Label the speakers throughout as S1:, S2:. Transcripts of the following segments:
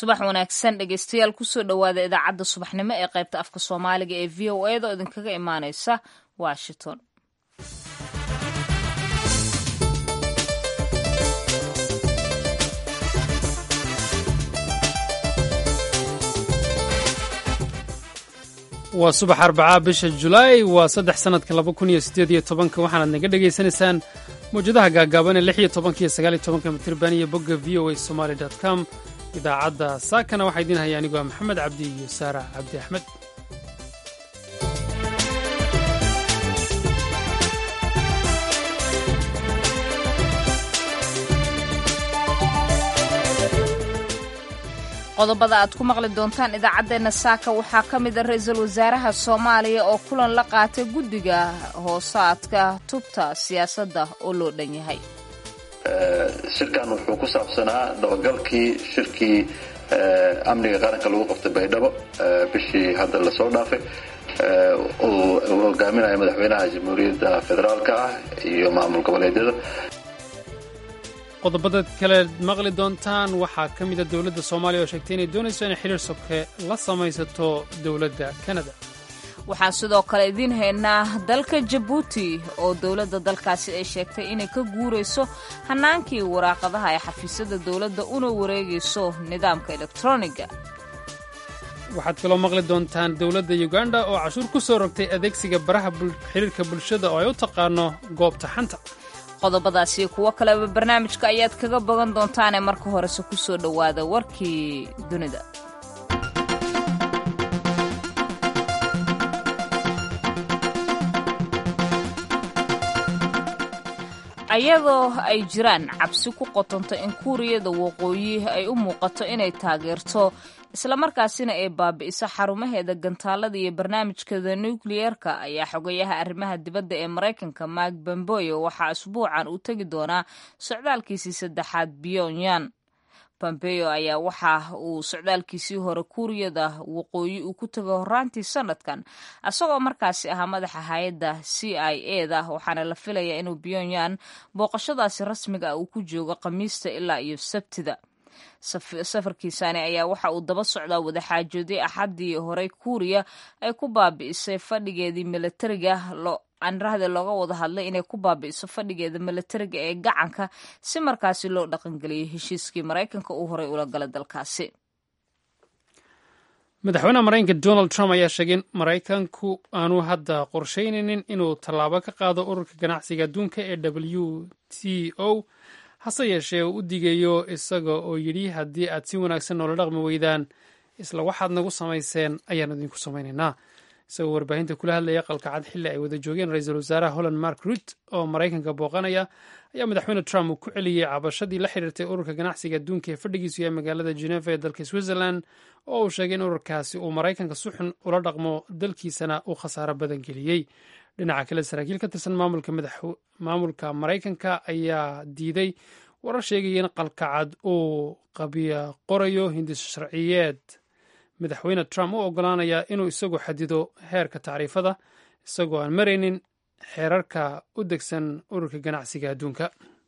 S1: subax wanaagsan dhegeystayaal kusoo dhowaada idaacadda subaxnimo ee qaybta afka soomaaliga ee v o eda oo idinkaga imaaneysa washington
S2: waa subax arbacaa bisha julaay waa saddex sannadka laba kun iyo siddeed iyo tobanka waxaanaad naga dhegaysanaysaan mawjadaha gaagaaban ee lix iyo tobanka iyo sagaal iyo tobanka mitirban iyo bogga v o a somaali dot com idaacadda saakana waxaa idiin haya anigoo maxamed cabdi iyo saara cabdi axmed
S1: qodobada aad ku maqli doontaan idaacaddeenna saaka waxaa ka mid a ra-iisul wasaaraha soomaaliya oo kulan la qaatay guddiga hoosaadka tubta siyaasadda oo loo dhan yahay
S3: shirkan wuxuu ku saabsanaa dabagalkii shirkii amniga qaranka lagu qabtay baydhabo bishii hadda lasoo dhaafay uu hogaaminaya madaxweynaha jamhuuriyadda federaalka ah iyo maamul goboleedyada
S2: qodobada kale maqli doontaan waxaa ka mida dowladda soomaaliya oo sheegtay inay doonayso inay xiriir soke la samaysato dowladda kanada
S1: waxaan sidoo kale idiin haynaa dalka jabuuti oo dowladda dalkaasi ay sheegtay inay ka guurayso hannaankii waraaqadaha ee xafiisyada dowladda una wareegayso nidaamka elektroniga
S2: waxaad kaloo maqli doontaan dowladda uganda oo cashuur ku soo rogtay adeegsiga baraha xiriirka bulshada oo ay u taqaano goobta xanta
S1: qodobadaasi kuwo kaleba barnaamijka ayaad kaga bogan doontaanee marka horese ku soo dhowaada warkii dunida ayadoo ay jiraan cabsi ku qotonto in kuuriyada waqooyi ay u muuqato inay taageerto islamarkaasina ay baabi'iso xarumaheeda gantaalada iyo barnaamijkeeda nukliyeerka ayaa xogayaha arrimaha dibadda ee maraykanka mark bamboyo waxaa asbuucan uu tegi doonaa socdaalkiisii saddexaad pyongyang pompeo ayaa waxa uu socdaalkiisii hore kuuriyada waqooyi uu ku tegay horaantii sanadkan isagoo markaasi ahaa madaxa hay-adda c i e da waxaana la filayaa inuu pyongyang booqashadaasi rasmiga ah uu ku joogo khamiista ilaa iyo sabtida safarkiisani ayaa waxa uu daba socdaa wadaxaajoodii axaddii horey kuuriya ay ku baabi'isay fadhigeedii milatariga anrahde looga wada hadlay inay ku baabi'iso fadhigeeda milatariga ee gacanka si markaasi loo dhaqangeliyo heshiiskii maraykanka uu horey ula gala dalkaasi
S2: madaxweynaha maraykanka donald trump ayaa sheegay in maraykanku aanu hadda qorshaynaynin inuu tallaabo ka qaado ururka ganacsiga adduunka ee w t o hase yeeshee uu u digayo isaga oo yidhi haddii aad si wanaagsan noola dhaqmi weydaan isla waxaad nagu samayseen ayaan idinku samaynaynaa isagoo warbaahinta kula hadlaya qalkacad xilli ay wada joogeen ra-iisul wasaaraha holland mark rut oo maraykanka booqanaya ayaa madaxweyne trump uu ku celiyey cabashadii la xiriirtay ururka ganacsiga adduunka ee fadhigiisu yahay magaalada geneva ee dalka switzerland oo uu sheegay in ururkaasi uu maraykanka si xun ula dhaqmo dalkiisana uu khasaaro badan geliyey dhinaca kale saraakiil ka tirsan maamulka maraykanka ayaa diiday warar sheegaya in qalkacad uu qabiya qorayo hindis sharciyeed madaxweyne trump u ogolaanaya inuu isagu xadido heerka tacriifada isagoo aan maraynin xeerarka u degsan ururka ganacsiga adduunka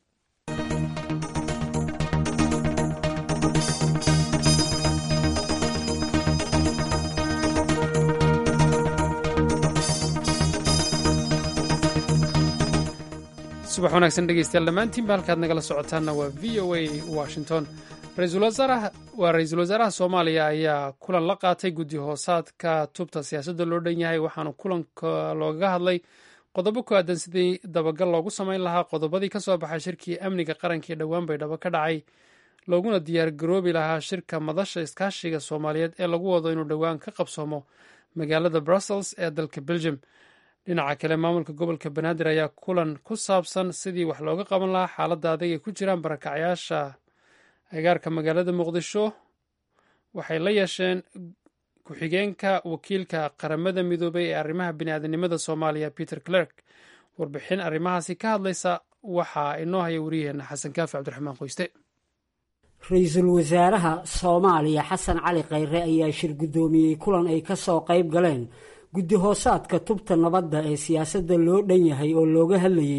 S2: subax wanaagsan dhegeystayaal dhammaantiinba halkaad nagala socotaanna waa v o a washington waa ra-iisul wasaaraha soomaaliya ayaa kulan la qaatay guddi hoosaadka tubta siyaasadda loo dhan yahay waxaana kulanka loogaga hadlay qodobo ku aadan sidii dabagal loogu samayn lahaa qodobadii ka soo baxay shirkii amniga qaranka ee dhowaan baydhabo ka dhacay looguna diyaar garoobi lahaa shirka madasha iskaashiga soomaaliyeed ee lagu wado inuu dhowaan ka qabsoomo magaalada brussels ee dalka belgium dhinaca kale maamulka gobolka banaadir ayaa kulan ku saabsan sidii wax looga qaban lahaa xaaladda adag ay ku jiraan barakacyaasha agaarka magaalada muqdisho waxay la yeesheen ku-xigeenka wakiilka qaramada midoobay ee arrimaha bini'aadanimada soomaaliya peter clerk warbixin arrimahaasi ka hadlaysa waxaa inoo haya wariyaheenna xasan kaafi cabdiraxmaan qoyste
S4: ra-iisul wasaaraha soomaaliya xasan cali khayre ayaa shir guddoomiyey kulan ay ka soo qayb galeen guddi hoosaadka tubta nabadda ee siyaasadda loo dhan yahay oo looga hadlayey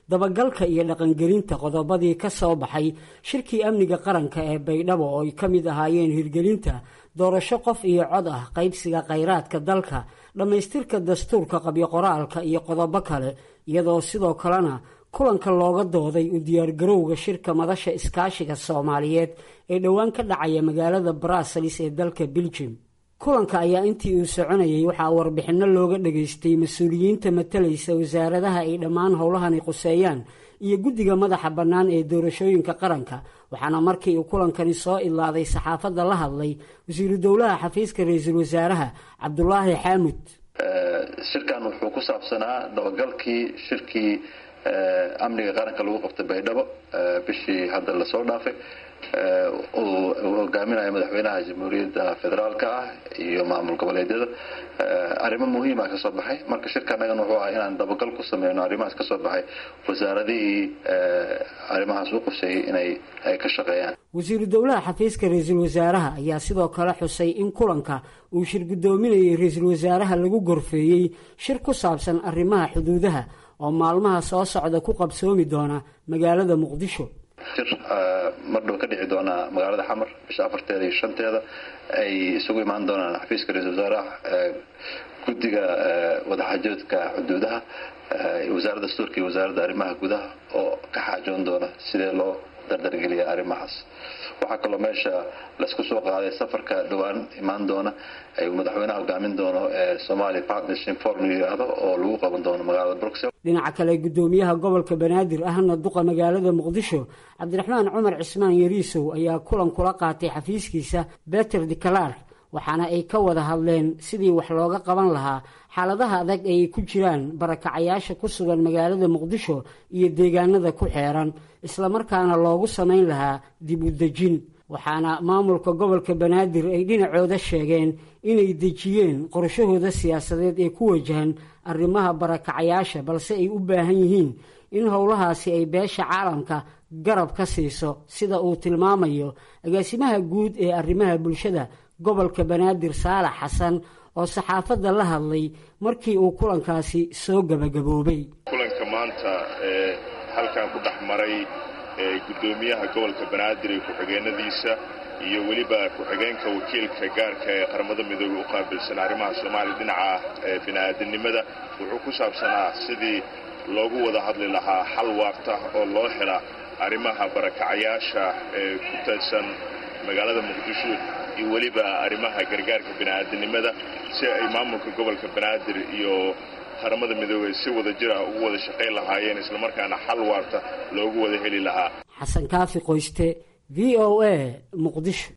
S4: dabagalka iyo dhaqangelinta qodobadii ka soo baxay shirkii amniga qaranka ee baydhabo oo ay ka mid ahaayeen hirgelinta doorasho qof iyo cod ah qaybsiga khayraadka dalka dhammaystirka dastuurka qabyo-qoraalka iyo qodobo kale iyadoo sidoo kalena kulanka looga dooday u diyaargarowga shirka madasha iskaashiga soomaaliyeed ee dhowaan ka dhacaya magaalada brussels ee dalka beljum kulanka ayaa intii uu soconayay waxaa warbixinno looga dhageystay mas-uuliyiinta matalaysa wasaaradaha ay dhammaan howlahani quseeyaan iyo guddiga madaxa bannaan ee doorashooyinka qaranka waxaana markii uu kulankani soo idlaaday saxaafadda la hadlay wasiiru dowlaha xafiiska ra-iisul wasaaraha cabdulaahi xaamud
S3: shirkan wuxuu ku saabsanaa dabagalkii shirkii amniga qaranka lagu qabtay baydhabo bishii hadda lasoo dhaafay uu hogaaminayo madaxweynaha jamhuuriyadda federaalka ah iyo maamul goboleedyada arrimo muhiima kasoo baxay marka shirkanagan wuxuu ahaa inaan dabagal ku sameyno arrimahaas kasoo baxay wasaaradihii arrimahaas u quseeyey inay ay ka shaqeeyaan
S4: wasiiru dowlaha xafiiska ra-iisul wasaaraha ayaa sidoo kale xusay in kulanka uu shir guddoominayay ra-iisul wasaaraha lagu gorfeeyey shir ku saabsan arrimaha xuduudaha oo maalmaha soo socda ku qabsoomi doona magaalada muqdisho
S3: shir mardhow ka dhici doonaa magaalada xamar bisha afarteeda iyo shanteeda ay isugu imaan doonaan xafiiska ra-isul wasaaraha guddiga wadaxaajoodka xuduudaha wasaaradda dastuurka iyo wasaaradda arrimaha gudaha oo ka xaajoon doona sidee loo dardargeliya arrimahaas waxaa kaloo meesha laisku soo qaaday safarka dhowaan imaan doona ay madaxweynaha hogaamin doono ee somalia partnership forum yiraahdo oo lagu qaban doono magaalada bruxelles
S4: dhinaca kale guddoomiyaha gobolka banaadir ahna duqa magaalada muqdisho cabdiraxmaan cumar cismaan yariisow ayaa kulan kula qaatay xafiiskiisa beter declark waxaana ay ka wada hadleen sidii wax looga qaban lahaa xaaladaha adag ay ku jiraan barakacayaasha ku sugan magaalada muqdisho iyo deegaanada ku xeeran islamarkaana loogu samayn lahaa dib u dejin waxaana maamulka gobolka banaadir ay dhinacooda sheegeen inay dejiyeen qorshahooda siyaasadeed ee ku wajahan arrimaha barakacayaasha balse ay u baahan yihiin in howlahaasi ay beesha caalamka garab ka siiso sida uu tilmaamayo agaasimaha guud ee arrimaha bulshada gobolka banaadir saalax xasan oo saxaafadda la hadlay markii uu kulankaasi soo gebagaboobay
S5: kulanka maanta ee halkan ku dhex maray guddoomiyaha gobolka banaadir iyo ku-xigeenadiisa iyo weliba ku-xigeenka wakiilka gaarka ee qaramada midoobey u qaabilsan arrimaha soomaaliya dhinaca bini'aadanimada wuxuu ku saabsanaa sidii loogu wada hadli lahaa xal waarta oo loo hela arrimaha barakacayaasha ee ku taedsan magaalada muqdisho iyo weliba arrimaha gargaarka bini'aadanimada si ay maamulka gobolka banaadir iyo qaramada midoobey si wada jir ah ugu wada shaqayn lahaayeen islamarkaana xal waarta loogu wada heli lahaa
S4: xasan kaafi qoyste v o a muqdisho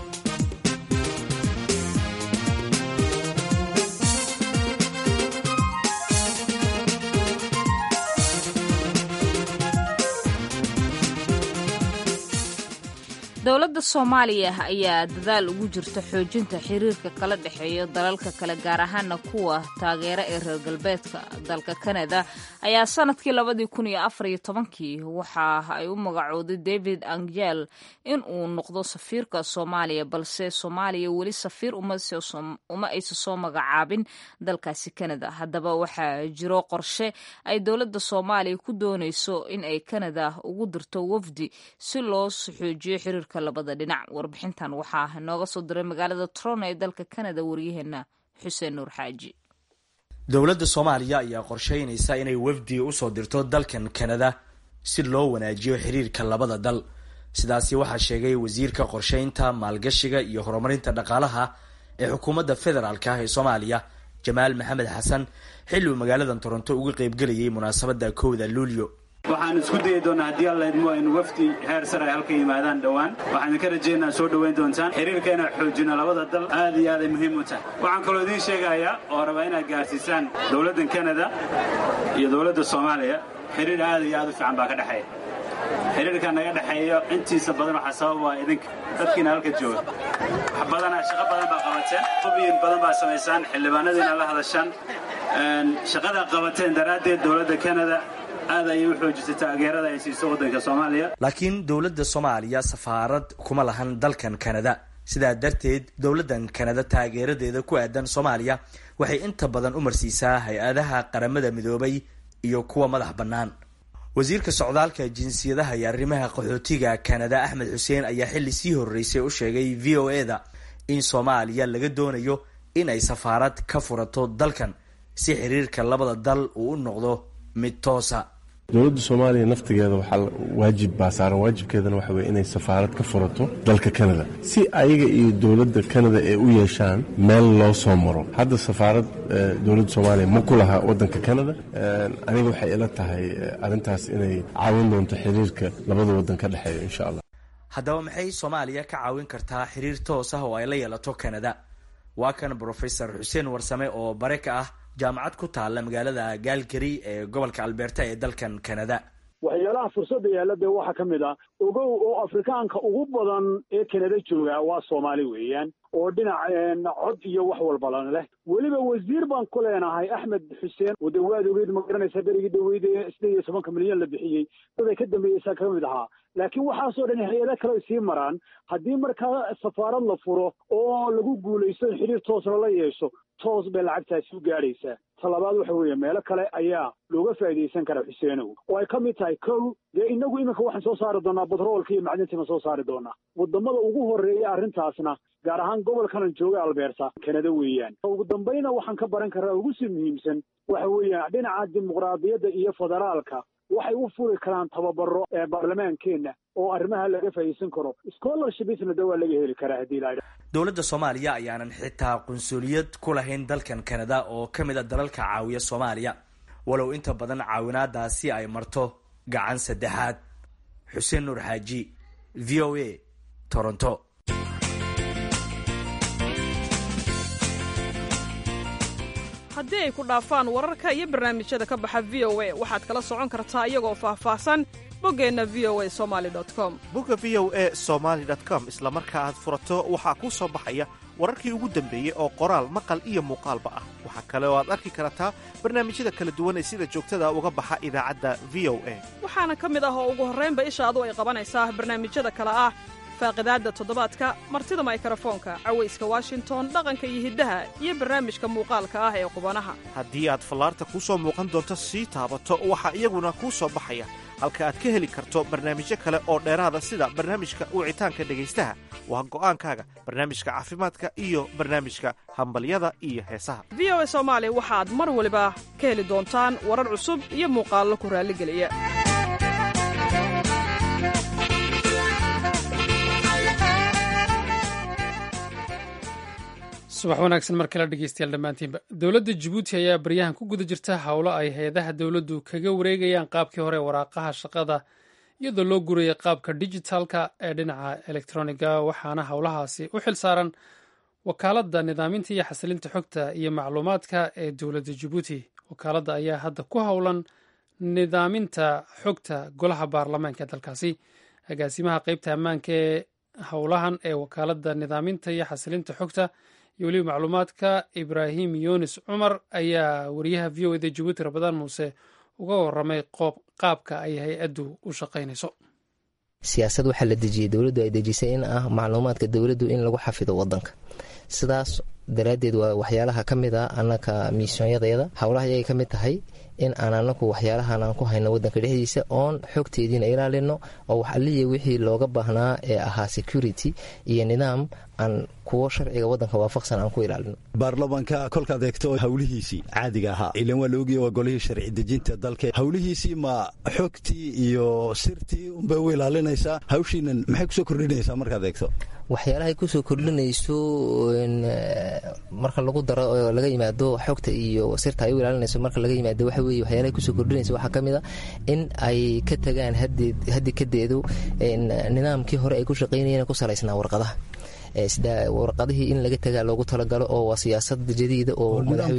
S1: dowladda soomaaliya ayaa dadaal ugu jirta xoojinta xiriirka kala dhexeeya dalalka kale gaar ahaana kuwa taageera ee reer galbeedka dalka kanada ayaa sanadkii labadii kun iyo afar iyo tobankii waxa ay u magacooday david angel in uu noqdo safiirka soomaaliya balse soomaaliya weli safiir uma aysa soo magacaabin dalkaasi kanada haddaba waxaa jiro qorshe ay dowladda soomaaliya ku doonayso in ay kanada ugu dirto wafdi si loo xoojiyo xiriirka labada dhinac warbixintan waxaa nooga soo diray magaalada toronto ee dalka kanada waryaheena xuseen nuur xaaji
S6: dowladda soomaaliya ayaa qorsheynaysa inay wafdi usoo dirto dalkan kanada si loo wanaajiyo xiriirka labada dal sidaasi waxaa sheegay wasiirka qorsheynta maalgashiga iyo horumarinta dhaqaalaha ee xukuumadda federaalk ah ee soomaaliya jamaal maxamed xasan xilli uu magaaladan toronto uga qaybgelayay munaasabadda kowda luulyo
S7: waxaan isku dayi doonaa haddii alla idmo aynu wafdi heer sar ay halka yimaadaan dhowaan waxaan idinka rajaynaa soo dhowayn doontaan xiriirka inaan xoojino labada dal aad iyo aad ay muhiim u tahay waxaan kaloo idiin sheegayaa oo rabaa inaad gaarsiisaan dowladdan kanada iyo dowladda soomaaliya xiriir aad iyo aad u fiican baa ka dhexeeya xiriirka naga dhexeeyo intiisa badan waxaa sabab waa idinka dadkiina halka jooga wax badanaa shaqo badan baa qabateen hubiyin badan baa samaysaan xildhibaanadiina la hadashaan shaqadaa qabateen daraaddeed dowladda kanada aad ayay u xoojisay taageerada ay siiso waddanka soomaaliya
S6: laakiin dowladda soomaaliya safaarad kuma lahan dalkan kanada sidaa darteed dowladdan kanada taageeradeeda ku aadan soomaaliya waxay inta badan u marsiisaa hay-adaha qaramada midoobay iyo kuwa madax bannaan wasiirka socdaalka jinsiyadaha iyo arrimaha qaxootiga kanada axmed xuseen ayaa xilli sii horreysay u sheegay v o e da in soomaaliya laga doonayo in ay safaarad ka furato dalkan si xiriirka labada dal uu u noqdo mid toosa
S8: dowladda soomaaliya naftigeeda waxaa waajib baa saaran waajibkeedana waxa weye inay safaarad ka furato dalka kanada si ayaga iyo dowladda kanada ay u yeeshaan meel loo soo maro hadda safaarad dowladda soomaaliya ma ku laha waddanka kanada aniga waxay ila tahay arrintaas inay caawin doonto xiriirka labada waddan ka dhexeeya insha allah
S6: haddaba maxay soomaaliya ka caawin kartaa xiriir toos ah oo ay la yeelato kanada waa kan brofesor xuseen warsame oo bare ka ah jaamacad ku taalla magaalada gaalgary ee gobolka alberta ee dalkan canada
S9: waxyaalaha fursadda yaalla dee waxaa ka mid ah ogow oo afrikaanka ugu badan ee kanada jooga waa soomaali weeyaan oo dhinac cod iyo wax walbalan leh weliba wasiir baan ku leenahay axmed xuseen oo dee waad ogeyd ma garanaysa berigii dhaweyd ee sideed iyo tobanka milyan la bixiyey daday ka dambeeyeysaa ka mid ahaa laakiin waxaasoo dhan hay-ada kale ay sii maraan haddii markaa safaarad la furo oo lagu guulaysto in xidhiir toosna la yeesho toos bay lacagtaasi u gaadhaysaa talabaad waxa weeye meelo kale ayaa looga faa'iidaysan karaa xuseenow oo ay ka mid tahay kow dee inagu iminka waxaan soo saari doonaa batroolka iyo macdintiima soo saari doonaa wadamada ugu horreeya arrintaasna gaar ahaan gobolkanan jooga albeerta kanada weeyaan ugu dambayna waxaan ka baran karaa ugu sii muhiimsan waxa weeyaan dhinaca dimuqraadiyadda iyo federaalka waxay u furi karaan tababaro ee baarlamaankeenna oo arrimaha laga faa'iidaysan karo scholarshipsna de waa laga heli karaa haddii la
S6: dowladda soomaaliya ayaanan xitaa qunsuliyad ku lahayn dalkan kanada oo ka mid a dalalka caawiya soomaaliya walow inta badan caawinaadaasi ay marto gacan saddexaad xuseen nuur xaaji v o a toronto
S10: haddii ay ku dhaafaan wararka iyo barnaamijyada ka baxa v o a waxaad kala socon kartaa iyagoo faahfaahsan boggeenna v o a somali com
S11: bogga v o a somaali com isla marka aad furato waxaa kuu soo baxaya wararkii ugu dambeeyey oo qoraal maqal iyo muuqaalba ah waxaa kale oo aad arki kartaa barnaamijyada kala duwan ee sida joogtada uga baxa idaacadda v o a
S10: waxaana ka mid ah oo ugu horraynba ishaadu ay qabanaysaa barnaamijyada kale ah faaqidaadda toddobaadka martida maykarafoonka cawayska washington dhaqanka iyo hiddaha iyo barnaamijka muuqaalka ah ee qubanaha
S11: haddii aad fallaarta kuu soo muuqan doonto sii taabato waxaa iyaguna kuu soo baxaya halka aad ka heli karto barnaamijyo kale oo dheeraada sida barnaamijka wicitaanka dhegaystaha waa go'aankaaga barnaamijka caafimaadka iyo barnaamijka hambalyada iyo heesaha
S10: v o a soomaali waxaad mar waliba ka heli doontaan warar cusub iyo muuqaallo ku raalligeliya
S2: subax wanaagsan mar kale dhegeystayaal dhammaantiinba dowladda jabuuti ayaa baryahan ku guda jirta howlo ay hay-adaha dowladdu kaga wareegayaan qaabkii hore waraaqaha shaqada iyadoo loo guraya qaabka dijitaalka ee dhinaca elektroniga waxaana howlahaasi u xil saaran wakaaladda nidaaminta iyo xasilinta xogta iyo macluumaadka ee dowladda jabuuti wakaaladda ayaa hadda ku howlan nidaaminta xogta golaha baarlamaanka dalkaasi agaasimaha qeybta ammaanka ee howlahan ee wakaaladda nidaaminta iyo xasilinta xogta iyo weliba macluumaadka ibraahim yunis cumar ayaa wariyaha v o eda jabuuti rabadaan muuse uga waramay qaabka ay hay-addu u shaqaynayso
S12: siyaasad waxaa la dejiyey dowladdu ay dejisay in ah macluumaadka dowladdu in lagu xafido wadanka sidaas daraaddeed waa waxyaalaha ka mid a annaka miisyoonyadeeda howlaha ayay ka mid tahay in aan anaku waxyaalahan aan ku hayno wadanka dhexdiisa oon xogteediina ilaalino oo wax alliya wixii looga baahnaa ee ahaa security iyo nidaam aan kuwo sharciga wadanka waafaqsan aan ku ilaalino
S13: baarlamaanka kolkaad eegto howlihiisii caadiga ahaa ilan waa laogiya waa golihii sharci dejinta dalka howlihiisii ma xogtii iyo sirtii unbay u ilaalinaysaa hawshiinan maxay kusoo kordhinaysaa markaad eegto
S12: waxyaalahay kusoo kordhinayso marka lagu daro oo laga yimaado xogta iyo sirta ay u ilaalinayso marka laga yimaado waxa weye waxyaalahay kusoo kordhinayso waxaa ka mid a in ay ka tagaan haddi kadeedu nidaamkii hore ay ku shaqaynayeen ku salaysnaa warqadaha warqadihii in laga tagaa loogu talagalo oo waa siyaasad jadiida oo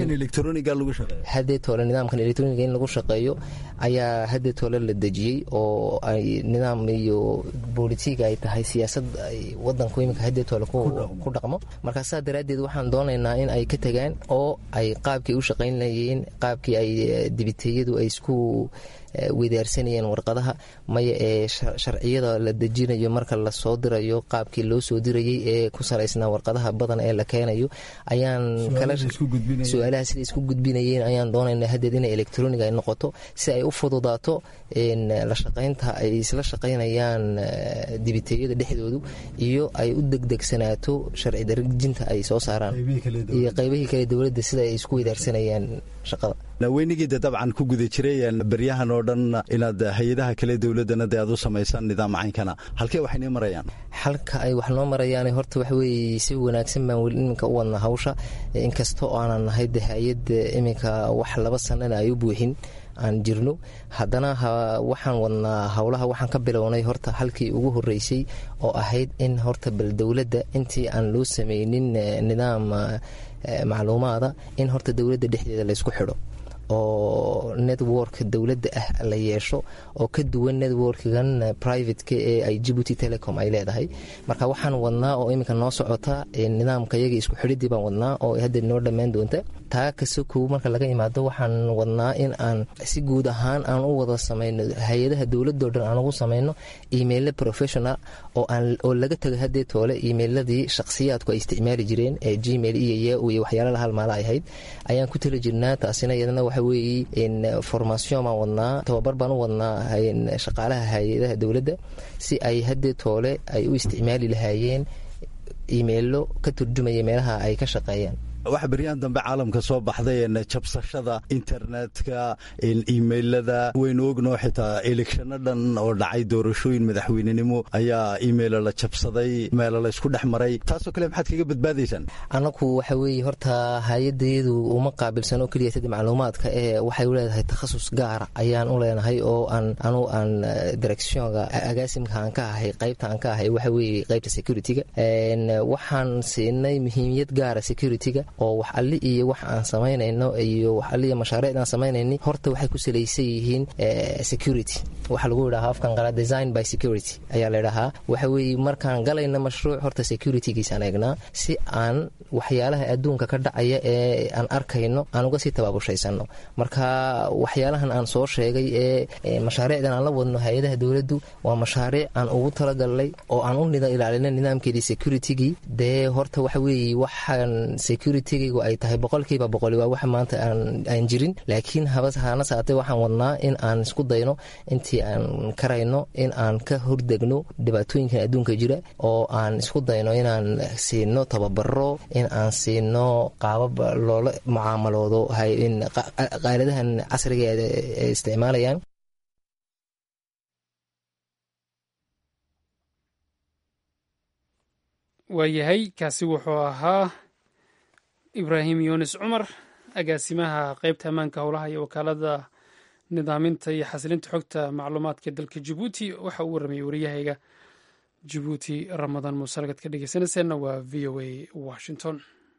S12: hadee toole nidaamkan electroniga in lagu shaqeeyo ayaa hadee toole la dejiyey oo ay nidaam iyo bolitiga ay tahay siyaasad ay wadanku iminka hadee toole ku dhaqmo markaa saa daraaddeed waxaan doonaynaa in ay ka tagaan oo ay qaabkii u shaqaynlayeen qaabkii ay dibiteeyadu ay isku wedaarsanayeen warqadaha maya ee sharciyada la dejinayo marka lasoo dirayo qaabkii loo soo dirayay ee ee ku salaysnaa warqadaha badan ee la keenayo ayaan su-aalaha sida isku gudbinayeen ayaan doonaynaa haddeed inay electronic ay noqoto si ay u fududaato la shaqaynta ay isla shaqaynayaan dibiteeyada dhexdoodu iyo ay u degdegsanaato sharci darajinta ay soo saaraan iyo qaybihii kale dowladda sida ay isku wadaarsanayaan shaqada
S13: weynigiida dabcan ku guda jiray beryahan oo dhan inaad hay-adaha kale dowladana de aad u samaysaan nidaam caynkana halkee waxaynii marayaan
S12: halka ay wax noo marayaan horta waxaweye si wanaagsan baan weli iminka u wadnaa hawsha inkasta oo aanan nahay de hay-adda iminka wax laba sanana ay u buuxin aan jirno haddana waxaan wadnaa howlaha waxaan ka bilownay horta halkii ugu horeysay oo ahayd in horta bal dowladda intii aan loo sameynin nidaam macluumaada in horta dowladda dhexdeeda laysku xidho oo network dowladda ah la yeesho oo ka duwan networkgan privateka ee ay jibuuti telecom ay leedahay marka waxaan wadnaa oo iminka noo socota nidaamka yaga isku xidhidii baan wadnaa oo hadda noo dhammaan doonta taa kasokow marka laga yimaado waxaan wadnaa in aan si guud ahaan aan u wada samayno hay-adaha dowladoo dhan aan ugu samayno emailla professional oo laga tago haddee toole emailadii shakhsiyaadku ay isticmaali jireen ee gmail iyo yau iyo waxyaala halmaala ay ahayd ayaan ku tali jirnaa taasina iyadana waxa weeye formation baan wadnaa tababar baan u wadnaa shaqaalaha hay-adaha dowladda si ay haddee toole ay u isticmaali lahaayeen imailo ka turjumaya meelaha ay ka shaqeeyaan
S13: waxa beryahan dambe caalamka soo baxday jabsashada internetka imailada waynu ognoo xitaa elekshano dhan oo dhacay doorashooyin madaxweynenimo ayaa imailo la jabsaday meelo la isku dhex maray taasoo kale maxaad kaga badbaadaysaan
S12: annagu waxa weeye horta hay-adayadu uma qaabilsano keliya sada macluumaadka ee waxay u leedahay takhasus gaara ayaan u leenahay oo aan anu aan directionga agaasimka aan ka ahay qaybta aan ka ahay waxa weeye qaybta securityga waxaan siinay muhiimiyad gaara securityga oo wax alli iyo wax aan samaynayno iyo wax alliiyo mashaariicd aan samaynayni horta waxay ku salaysan yihiin security waxaa lagu yidhahaa afkan qala design by security ayaa la ydhahaa waxa weeye markaan galayna mashruuc horta securitygiisaan eegnaa si aan waxyaalaha adduunka ka dhacaya ee aan arkayno aan uga sii tabaabushaysanno marka waxyaalahan aan soo sheegay ee mashaariicdan aan la wadno hay-adaha dowladdu waa mashaariic aan ugu talagalnay oo aan u ilaalina nidaamkeedii securitygii dee horta waxa weeye waxaan securitygu ay tahay boqolkiiba boqoli waa wax maanta aan jirin laakiin hana saatee waxaan wadnaa in aan isku dayno intii aan karayno in aan ka hordegno dhibaatooyinkan adduunka jira oo aan isku dayno inaan siino tababaro in aan siino qaabab loola mucaamaloodo qaaladahan casriga ee isticmaalayaan
S2: waayahay kaasi wuxuu ahaa ibraahim yunis cumar agaasimaha qeybta ammaanka howlaha iyo wakaalada nidaaminta iyo xasilinta xogta macluumaadka dalka jabuuti waxa uu warramayay waryahayga jabuuti ramadaan muuse halkaad ka dhegeysanayseena waa v o a washington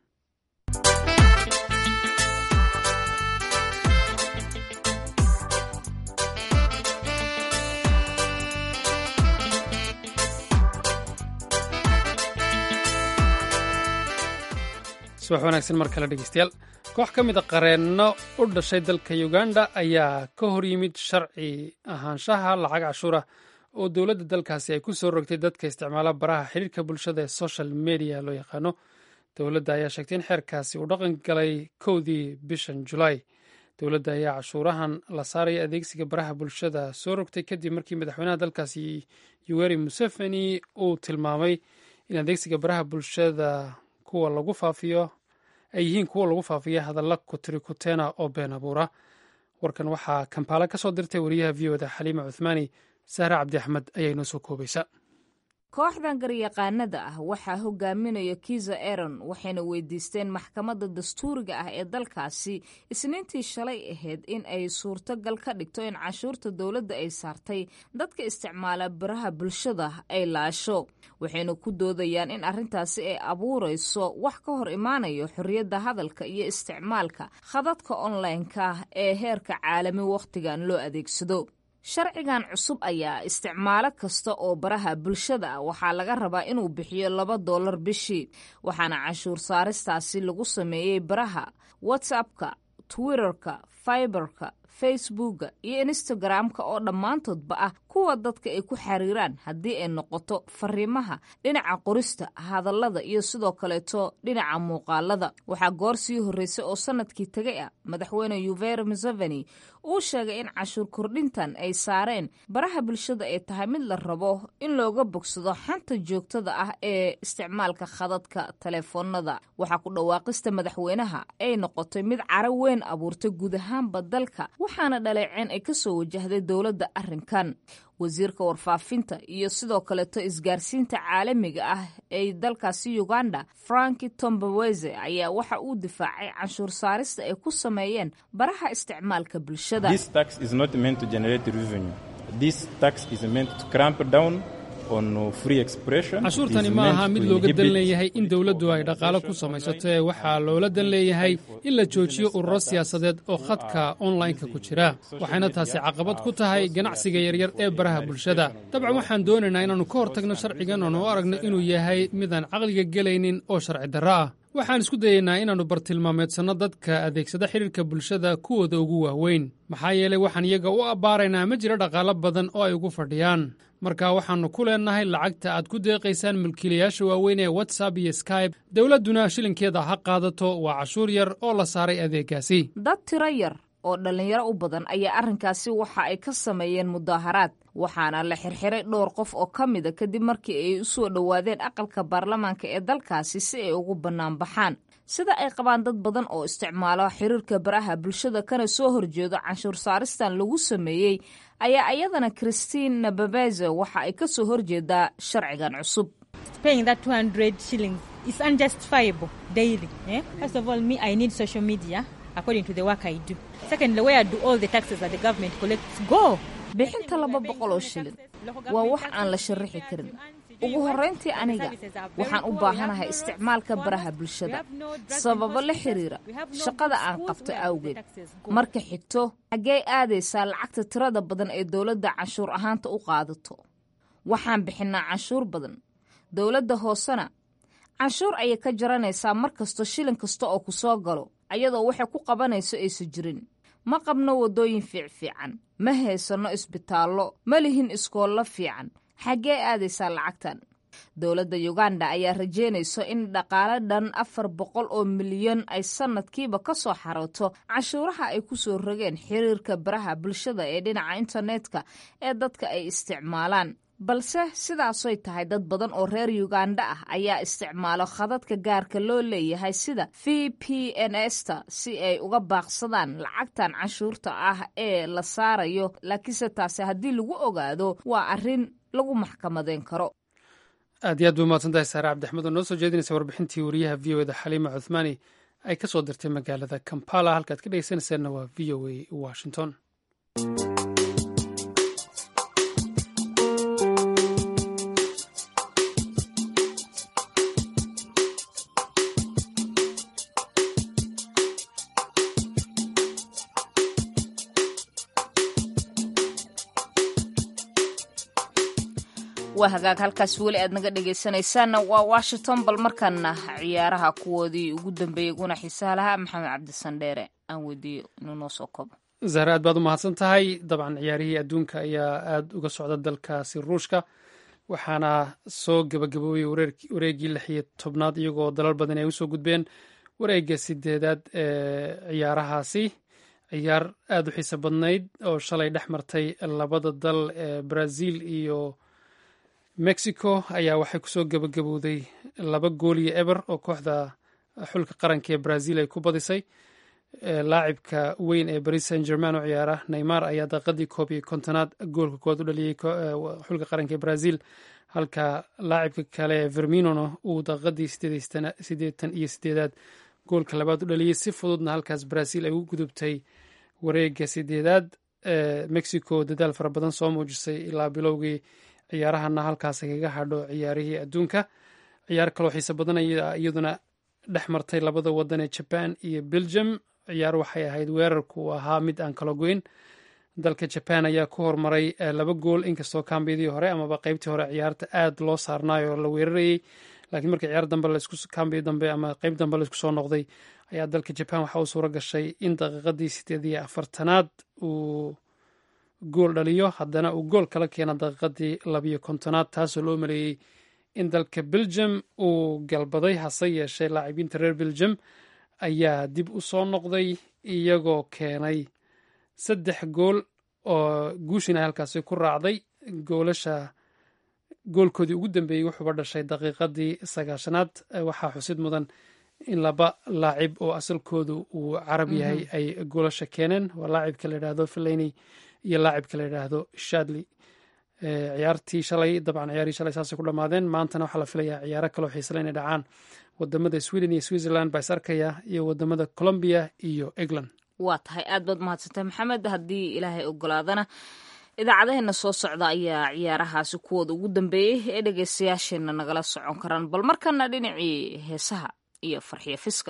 S2: subax wanaagsan mar kale dhegeystayaal koox ka mid a qareenno u dhashay dalka uganda ayaa ka hor yimid sharci ahaanshaha lacag cashuura oo dowladda dalkaasi ay ku soo rogtay dadka isticmaala baraha xiriirka bulshada ee social media loo yaqaano dowladda ayaa sheegtay in xeerkaasi uu dhaqan galay kowdii bishan julaay dowladda ayaa cashuurahan la saaraya adeegsiga baraha bulshada soo rogtay kadib markii madaxweynaha dalkaasi yuweri museveni uu tilmaamay in adeegsiga baraha bulshada kuwa lagu faafiyo ay yihiin kuwa lagu faafiya hadalla kutirikuteena oo been abuura warkan waxaa kampaala ka soo dirtay wariyaha v oda xaliima cuthmaani sahre cabdi axmed ayaa inoo soo koobaysa
S1: kooxdan garyaqaanada ah waxaa hogaaminaya kiza aron waxayna weydiisteen maxkamadda dastuuriga ah ee dalkaasi isniintii shalay ahayd in ay suurtogal ka dhigto in cashuurta dowladda ay saartay dadka isticmaala baraha bulshada ay laasho waxayna ku doodayaan in arrintaasi ay abuurayso wax ka hor imaanayo xorriyadda hadalka iyo isticmaalka khadadka onlineka ah ee heerka caalami wakhtigan loo adeegsado sharcigan cusub ayaa isticmaalo kasta oo baraha bulshada ah waxaa laga rabaa inuu bixiyo laba dollar bishii waxaana cashuur saaristaasi lagu sameeyey baraha whatsappka twitterka fiberka facebooka iyo instagram-ka oo dhammaantoodba ah kuwa dadka ay ku xiriiraan haddii ay noqoto fariimaha dhinaca qorista hadallada iyo sidoo kaleeto dhinaca muuqaalada waxaa goor sii horreysay oo sanadkii tegay ah madaxweyne yuveri museveni uu sheegay in cashuur kordhintan ay saareen baraha bulshada ay tahay mid la rabo in looga bogsado xanta joogtada ah ee isticmaalka khadadka taleefoonada waxaa ku dhawaaqista madaxweynaha ay noqotay mid caro weyn abuurtay guud ahaanba dalka waxaana dhaleeceen ay kasoo wajahday dowladda arrinkan wasiirka warfaafinta iyo sidoo kaleeto isgaarsiinta caalamiga ah ee dalkaasi uganda franki tombaweze ayaa waxa uu difaacay canshuur saarista ay ku sameeyeen baraha isticmaalka bulshada
S2: cashuurtani ma aha mid looga dan leeyahay in dowladdu ay dhaqaalo ku samaysato ee waxaa loola dan leeyahay in la joojiyo ururo siyaasadeed oo khadka onlineka ku jira waxayna taasi caqabad ku tahay ganacsiga yaryar ee baraha bulshada dabcan waxaan doonaynaa inaannu ka hortagno sharcigan oonu aragno inuu yahay midaan caqliga gelaynin oo sharci darro ah waxaan isku dayaynaa inaannu bartilmaameedsanno dadka adeegsada xidhiirka bulshada kuwooda ugu waaweyn maxaa yeelay waxaan iyaga u abbaaraynaa ma jiro dhaqaalo badan oo ay ugu fadhiyaan marka waxaannu ku leennahay lacagta aad ku deeqaysaan mulkiilayaasha waaweyn ee watsap iyo skybe dowladduna shilinkeeda ha qaadato waa cashuur yar oo la saaray adeegaasi
S1: dad tiro yar oo dhallinyaro u badan ayaa arrinkaasi waxa ay ka sameeyeen mudaaharaad waxaana la xirxiray dhowr qof oo ka mida kadib markii ay u soo dhowaadeen aqalka baarlamaanka ee dalkaasi si ay ugu bannaan baxaan sida ay qabaan dad badan oo isticmaalo xiriirka baraha bulshada kana soo horjeedo canshuur saaristan lagu sameeyey ayaa iyadana christine nababeze waxa ay ka soo horjeedaa sharcigan cusub bixinta laba boqol oo shilin waa wax aan la sharaxi karin ugu horrayntii aniga waxaan u baahanahay isticmaalka baraha bulshada sababo la xiriira shaqada aan qabto awgeed marka xigto xaggee aadaysaa lacagta tirada badan ee dowladda canshuur ahaanta u qaadato waxaan bixinnaa canshuur badan dowladda hoosena canshuur ayay ka jaranaysaa mar kasto shilin kasta oo ku soo galo ayadoo waxay ku qabanayso aysa jirin ma qabno waddooyin fiicfiican ma haysanno isbitaallo ma lihin iskoollo fiican xaggee aadaysaa lacagtan dowladda yuganda ayaa rajeynayso in dhaqaale dhan afar boqol oo milyan ay sannadkiiba ka soo xarooto canshuuraha ay ku soo rogeen xiriirka baraha bulshada ee dhinaca internetka ee dadka ay isticmaalaan balse sidaasoy tahay dad badan oo reer yuganda ah ayaa isticmaalo khadadka gaarka loo leeyahay sida v p n sta si ay uga baaqsadaan lacagtan canshuurta ah ee la saarayo laakiinse taasi haddii lagu ogaado waa arrin lagu maxkamadeyn karo
S2: aad iyo aad bay umahadsan tahay saare cabdixmed oo noo soo jeedinaysa warbixintii wariyaha v o eda xaliima cuthmaani ay ka soo dirtay magaalada kampala halkaad ka dhegeysanaysaanna waa v o a washington
S1: waa hagaag halkaas weli aad naga dhegaysanaysaanna waa washington bal markaana ciyaaraha kuwoodii ugu dambeeyey uguna xiisaha lahaa maxamed cabdisandheere aan weydiiyo inuu noo soo kobo
S2: zahre aad baad u mahadsan tahay dabcan ciyaarihii adduunka ayaa aada uga socda dalkaasi ruushka waxaana soo gabagaboobay wareegii lix iyo tobnaad iyagoo dalal badan ay usoo gudbeen wareega sideedaad ee ciyaarahaasi ciyaar aada u xiiso badnayd oo shalay dhex martay labada dal ee brazil iyo mexico ayaa waxay kusoo gabagabowday laba gool iyo eber oo kooxda xulka qaranka ee brazil ay ku badisay laacibka weyn ee baris saint german oo ciyaara neymar ayaa daqiiqadii koob iyo kontonaad goolka koowaad u dhaliyey xulka qaranka ee brazil halka laacibka kale ee verminona uu daqiiqadii sideetan iyo sideedaad goolka labaad u dhaliyey si fududna halkaas brazil ay u gudubtay wareega sideedaad mexico dadaal fara badan soo muujisay ilaa bilowgii ciyaarahana halkaas kaga hadho ciyaarihii adduunka ciyaar kaloo xiise badan iyaduna dhex martay labada wadan ee jaban iyo belgium ciyaar waxay ahayd weerarku ahaa mid aan kala goyn dalka jaban ayaa ku hormaray laba gool inkastoo kambiyadii hore amaba qeybtii hore ciyaarta aad loo saarnaayoo la weerarayey laakiin markii ciyaar dambe kambiya dambe ama qeyb dambe laisku soo noqday ayaa dalka jaban waxa uu suuro gashay in daqiiqadii sideed iyo afartanaad uu gool dhaliyo haddana uu gool kala keena daqiiqadii labiyo kontonaad taasoo loo maleeyey in dalka belgium uu galbaday hase yeeshee laacibiinta reer belgium ayaa dib u soo noqday iyagoo keenay saddex gool oo guushina halkaasi ku raacday goolasha goolkoodii ugu dambeeyey wuxuuba dhashay daqiiqadii sagaashanaad waxaa xusid mudan in laba laacib oo asalkoodu uu carab yahay ay goolasha keeneen waa laacibka la yidhaahdo felaney iyo laacibka la yidhaahdo shadley ciyaartii shalay dabcan ciyaarihii shalay saasay ku dhammaadeen maantana waxaa la filayaa ciyaaro kaloo xiisale inay dhacaan wadamada sweden iyo switzerland baa is arkaya iyo wadamada colombia iyo england
S1: waa tahay aad baad mahadsantay maxamed haddii ilaahay ogolaadana idaacadaheena soo socda ayaa ciyaarahaasi kuwooda ugu dambeeyey ee dhegeystayaasheenna nagala socon karaan bal markana dhinacii heesaha iyo farxiyo fiska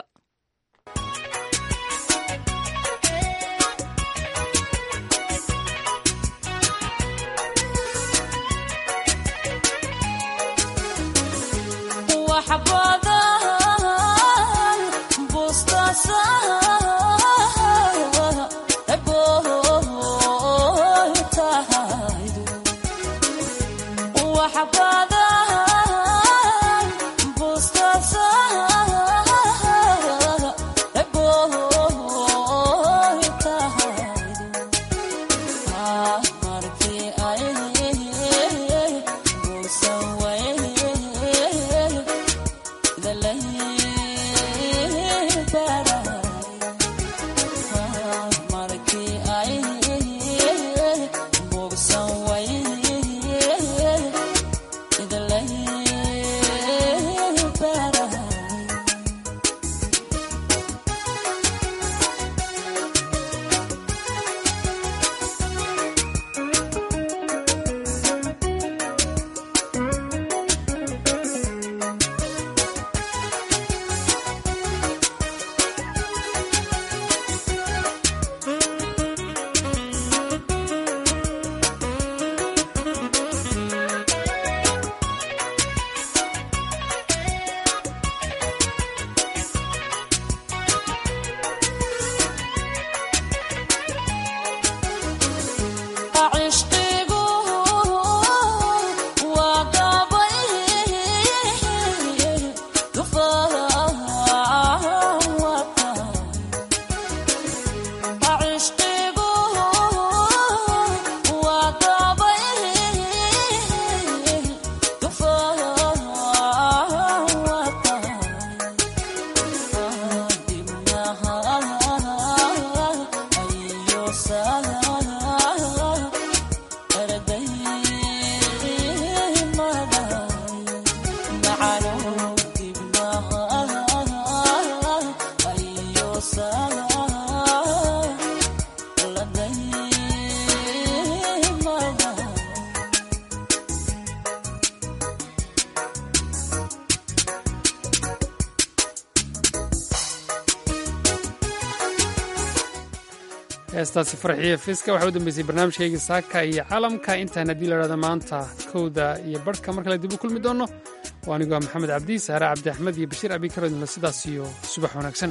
S2: heestaasi farxiyo fiska waxaa u dambeysay barnaamijkayga saaka iyo caalamka intaan haddii la dhahdo maanta kowda iyo barhka mar kale dib u kulmi doonno waa anigoo maxamed cabdi saare cabdi axmed iyo bashiir abikarodinla sidaas iyo subax wanaagsan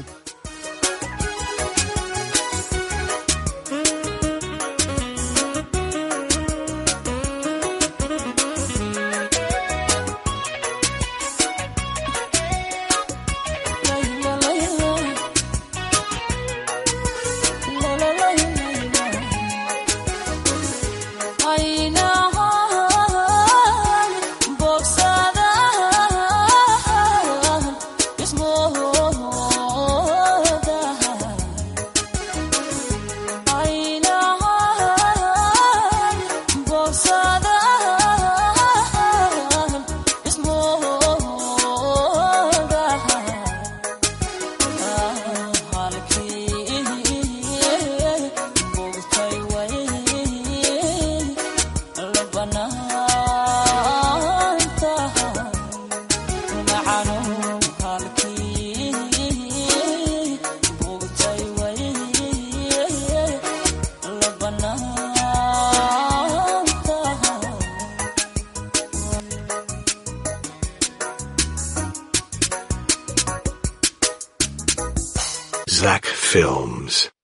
S14: Zach Films.